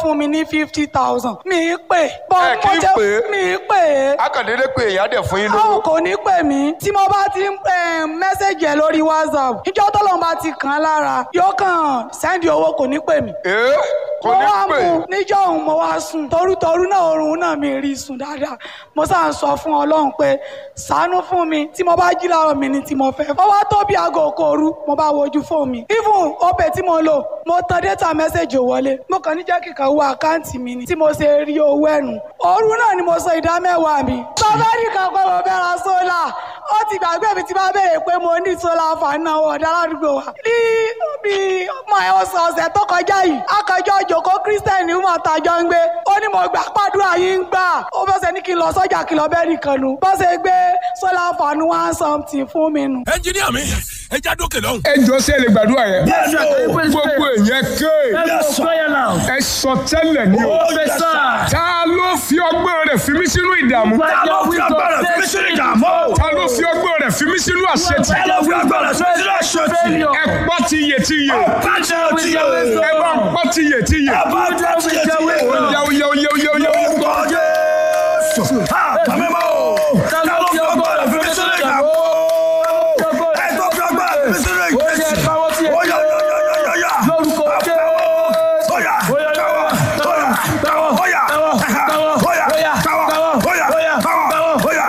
fún mi ní fifty thousand mi í pè bọ́ Ẹ kì í mo jẹ́- pè é? mi í pè é akàndéédé pé èèyàn á dẹ̀ fún yín àwọn lówó. kò ní pè mí tí mo bá ti ń mẹ́sẹ̀gì ẹ̀ lórí whatsapp ìjọ tọ́lọ́run bá ti kàn án lára yóò kàn sẹ́ndì owó kò ní pè mí ee kò mo ní wá pè mú níjọ́ òun mo wá sùn torútorú náà oorun náà mi rí sùn dáadáa mo sá ń sọ fún ọlọ́run pé ṣàánú fún mi tí mo bá jí láàárọ̀ mi ni tí mo fẹ́ ó wá tó bí aago òkòòru mo bá wojú fóònù mi even opay tí mo lò mo tan data message ò wọlé mo kàn ní jẹ́ kíkan wo àkáǹtì mi ni tí mo ṣe rí owó ẹ̀nu òru náà ni mo sọ ìdá mẹ́wàá mi bàbá nìkan pé mo fẹ́ ra sólà ó ti gbàgbé mi tí bá béèrè pé mo ní sólà fàánà ọ̀dà ládùúgbò wa ní bí ọmọ ẹ̀ ọ̀sẹ̀ ọ̀sẹ̀ tó kọjá yìí akọjọ́ òjòkó kírísítẹ́nì ń mọ̀ tàjọ́ ń gbé ó ní mo gbà pàdúrà yín ń gbà ó bọ́ sẹ́ ní kí n lọ sọ́jà kí lọ bẹ́ẹ̀ nìkan nu bọ́ sẹ́ gbé sólà fàánù one something fún mi nu. ẹnjiníà mi ẹ já dókè lọ́hùn. ẹ jọ sí ẹ lè gbàdúrà yẹn Yes, sir. gbogbo èèyàn ké Let's go prayer now. ẹ sọ tẹ́lẹ̀ ní o Yes, sir. ta ló fi ọgbọ́n rẹ̀ fi mí sínú ìdààmú Ta ló fi agbára fi mí sínú ìdààmú? ta ló fi ọgbọ́n rẹ̀ fi mí sínú àṣetì Ta ló fi agbára fi mí sínú àṣetì? ẹ pọ́ ti yè ti yè Pàṣẹ ti yẹ. ẹ bá ń pọ́ ti yè ti yè Bá a jẹ́ ti yẹ. oyá oyá oyá oyá oyá Orúkọ Jésù. Ha! Bàmí mọ́ o. Ta ló fi agbára fi mí sínú ìdààmú? Ẹ tó fi agbára fi mí sínú ìgbésí. Oya, oya, oya, oya, oya. Lórúkọ Oya, oya, oya, oya, oya, oya, oya, oya, oya, oya,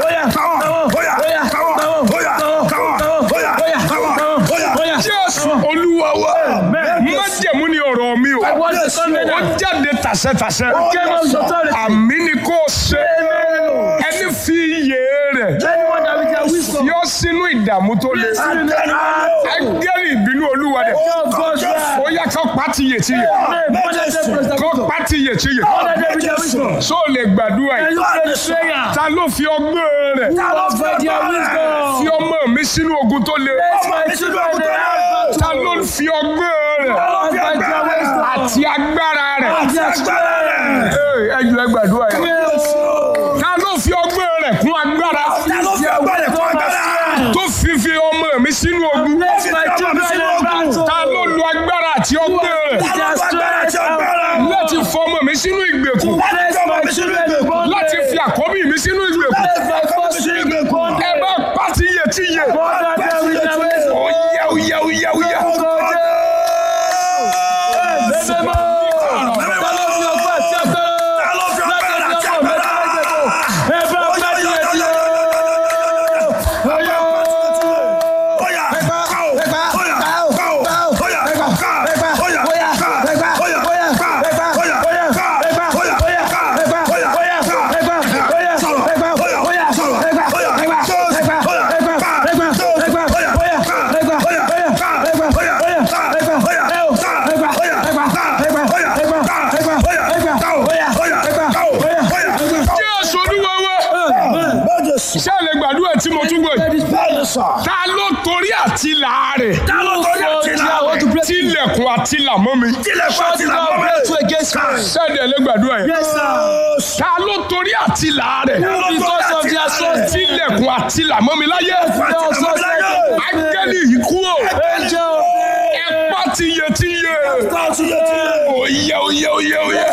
oya, oya, oya. jésù olúwa wa májẹ̀mú ni ọ̀rọ̀ mi o ó jáde tàṣẹtàṣẹ àmì ni kò ṣe ẹni fi iyè rẹ̀ yọ sínú ìdààmú tó le ẹgẹ́rì ìbínú olúwa rẹ̀ ó yá kó pàtìyè tìyè kó pàtìyè tìyè só lè gbàdúrà yìí ta ló fi ọgbọ́n rẹ̀ fi ọmọ mi sínú ogun tó le ta ló fi ọgbọ́n rẹ̀ àti agbára rẹ̀ Ee, ẹ jù ẹ gbàdúrà yìí ta ló fi ọgbọ́n rẹ̀ kún agbára tó fi fi ọmọ mi sínú ogun ta ló lo agbára àti ọgbọ́n rẹ̀ láti fọ ọmọ mi sínú ìgbèkùn láti fi àkọ́bí mi sínú ìgbèkùn ẹ bá pàtìyè tìyè oyá oyá oyá oyá. jésù olúwa wa ṣé ẹ lè gbàdúrà tí mo tún gbọ́ yìí ta ló torí àti làárẹ̀ tilẹ̀kùn àti làmọ́ mi ṣẹ́ẹ̀dẹ̀ lè gbàdúrà yìí ta ló torí àti làárẹ̀ tilẹ̀kùn àti làmọ́ mi láyé ángẹ́lì yìí kú o ẹ pa tiyẹ tiyẹ oyè oyè oyè oyè.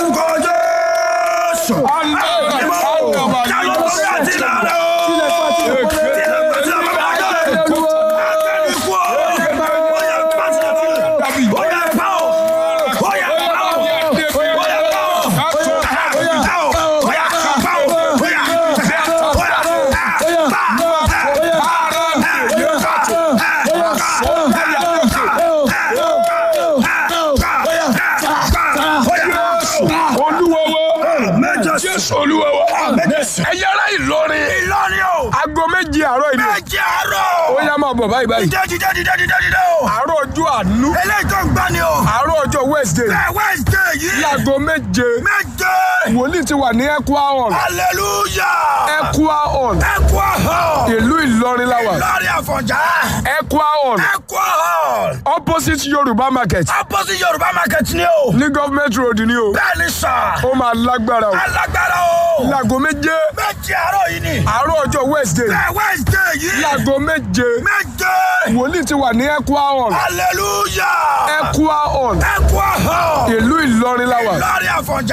olúwa wa jésù olúwa wa ẹ̀yà ara ìlọrin Ìlọrin o! aago méje àárọ̀ ìdí Méjì àárọ̀! ó yá máa bọ̀ báyìí báyìí Dídé dídé dídé dídé dídé o! àárọ̀ ọjọ́ àánú Eléyìí tó ń gbá ni o! àárọ̀ ọjọ́ wednesday Ẹ Wednesday yìí! láago méje Méje! wòlíì ti wà ní ekwa hall Hallelujah! ekwa hall Ẹ kú ọ̀hún! ìlú ìlọrin láwà Lórí Àfọ̀njá! ekwa hall Ẹ kú ọ̀hún! opposite yorùbá market Opposite Yorùbá market ni o! ní government road ni o Bẹ́ẹ̀ ni sà! ó máa lágbára o Alágbára o! láago méje Méjì àárọ̀ yìí ni! àárọ̀ ọjọ́ wednesday Ẹ Wednesday yìí! láago méje Méje! wòlíì ti wà ní ekwa hall Hallelujah! ekwa hall Ẹ kú ọ̀hún! ìlú ìlọrin láwà Lórí Àfọ̀njá!